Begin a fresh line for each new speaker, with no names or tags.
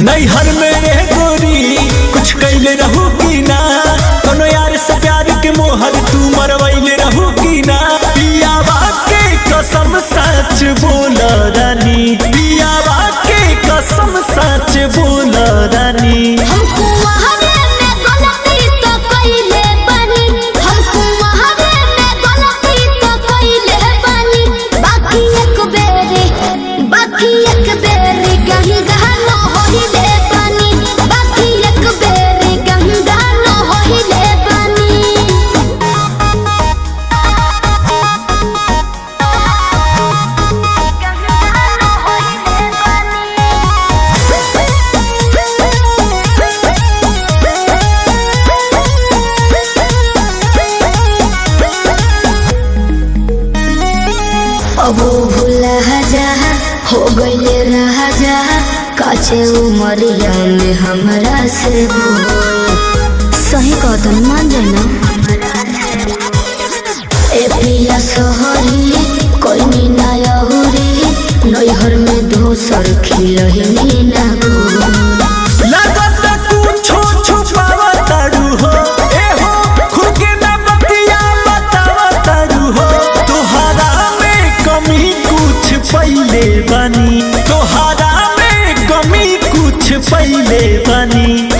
नैहर में रह गोरी कुछ कैले रहू की ना कोनो यार से प्यार के मोहर तू मरवैले रहू की ना पियावा के कसम सच बोल रानी पियावा के कसम सच बोल रानी
हमको वहावे में गलती तो कइले बानी हमको वहावे में गलती तो कइले बानी बाकी एक बेरी बाकी एक बेरी कहीं गहनो होइले बानी बाकी एक बेरी कहीं गहनो होइले बानी अब भूला जा हो गईले रहा जा काचे उमरिया में हमरा से बोल सही कहतन मान जाना ए पिया सोहरी कोई ना यहुरी नैहर में दोसर खिलही ना गोल
लगत कुछो छुपावा तारू हो ए हो खुद के ना बतिया बतावा तारू हो तोहरा में कमी कुछ पहिले बनी तोहरा में कमी कुछ पहिले बनी